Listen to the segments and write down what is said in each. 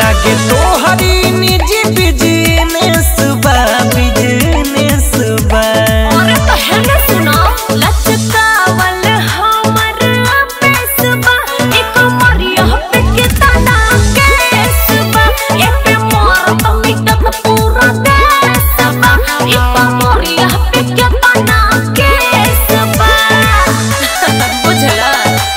लागे तोहरी निजी बिजनेस बा बिजनेस बा और कहना सुनो लचकावल हमर पेसबा एक मरिया पे के तना केसबा ए पे मोर तमिटक पूरा देसबा एक मरिया पे के तना केसबा बुझला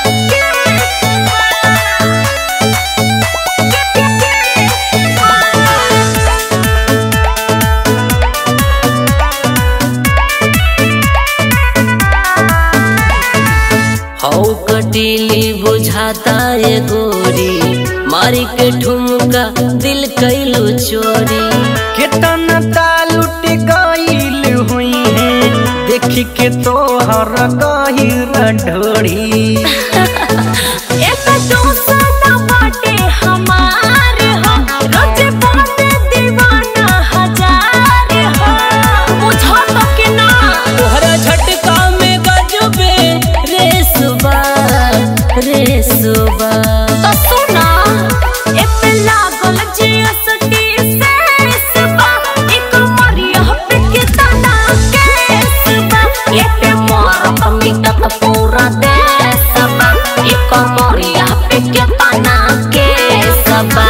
हौ कटीली बुझाता ये गोरी मारी के ठुमका दिल कैलू चोरी केतना तालुट गईल हुई है देखी के तोहर गहिर ढोड़ी एक दोसर बाटे हमार हो रोज बाटे दीवाना हजार हो बुझा तो के ना तोहरा झटका में गजबे रेसबा रेसबा तो सुना ए पे लागल जीएसटी सेसबा एक मरिया पे के तना केसबा ए पे मोर कमिटक पूरा देसबा एक मरिया पे के तना केसबा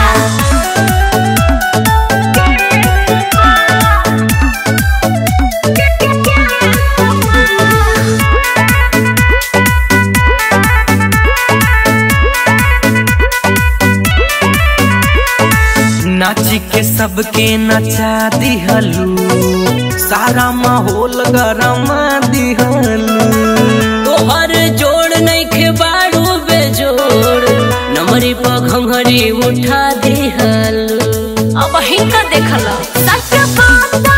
नाची के सबके नचा दिहलू सारा माहौल गरमा दिहलू तोहर जोड़ नहीं खे बाड़ू बेजोड़ नमरी पर घंघरी उठा दिहल अब हिंका देखला सच बात